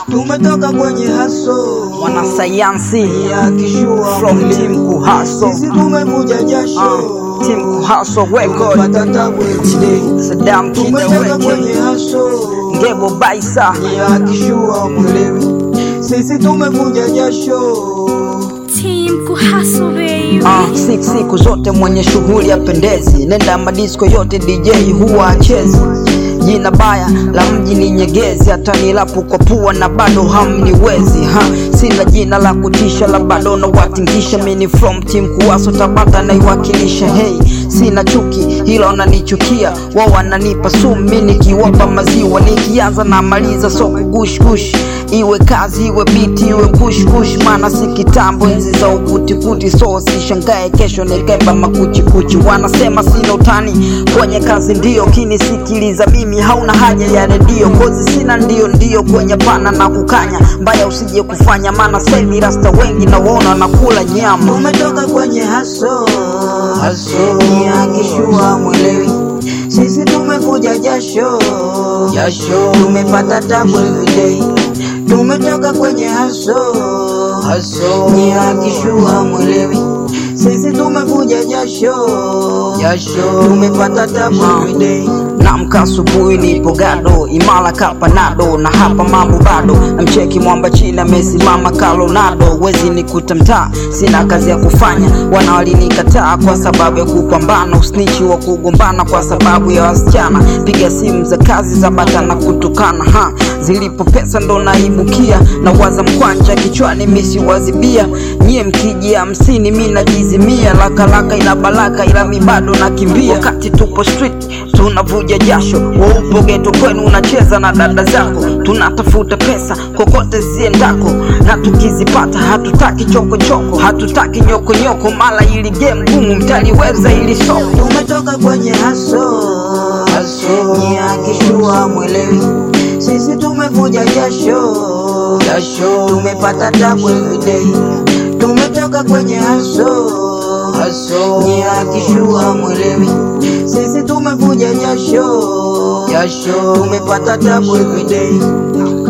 tumetoka kwenye haso Mwanasayansi ya kishua from mwili. Team Kuhaso. Sisi tumevuja jasho Uh, Team Kuhaso Record. pata tabu everyday. Saddam Kid tumetoka Record. kwenye haso Ngebo Baisa. ya kishua mwelewi sisi tumevuja jasho Team Kuhaso baby. Uh, siku siku zote mwenye shughuli ya pendezi, nenda madisko yote DJ huwa achezi. Jina baya la mji ni Nyegezi, hata nilapo kwa pua na bado hamniwezi ha. Sina jina la kutisha la bado na watingisha, mini from team Kuwaso Tabata naiwakilisha. Hey, sina chuki hilo wananichukia, wao wananipa sumu, mimi nikiwapa maziwa, nikianza na maliza so kugush gush iwe kazi iwe biti iwe kush kush, maana si kitambo enzi za ukutikuti, so sishangae kesho nikaiba makuchikuchi. Wanasema sina utani kwenye kazi, ndio kinisikiliza mimi hauna haja ya redio, kozi sina ndio ndio kwenye pana na kukanya mbaya, usije kufanya maana semi rasta wengi na waona wanakula nyama. tumetoka kwenye haso Haso. ni akishua mwelewi sisi tumevuja jasho Jasho. tumepata tabu everyday tumetoka kwenye haso Haso. ni akishua mwelewi sisi tumevuja jasho Jasho. tumepata tabu everyday Namka asubuhi nipo gado imara kapanado na hapa mambo bado namcheki mwamba chini amesimama kalonado wezi nikuta mtaa sina kazi ya kufanya wana walinikataa kwa sababu ya kupambana usnichi wa kugombana kwa sababu ya wasichana piga simu za kazi za bata na kutukana ha zilipo pesa ndo naibukia na waza mkwanja kichwani misi wazibia nyie mkiji hamsini mi najizimia lakalaka ila balaka ila mi bado nakimbia wakati tupo street tunavuja jasho waupo geto kwenu unacheza na dada zako tunatafuta pesa kokote ziendako na tukizipata hatutaki chokochoko hatutaki nyokonyoko mala ili game gumu mtaliweza ili soko tumetoka kwenye haso Haso. ni akishua mwelewi sisi tumevuja jasho Jasho. tumepata tabu everyday tumetoka kwenye haso Haso. ni akishua mwelewi sisi tumevuja jasho Jasho. tumepata tabu everyday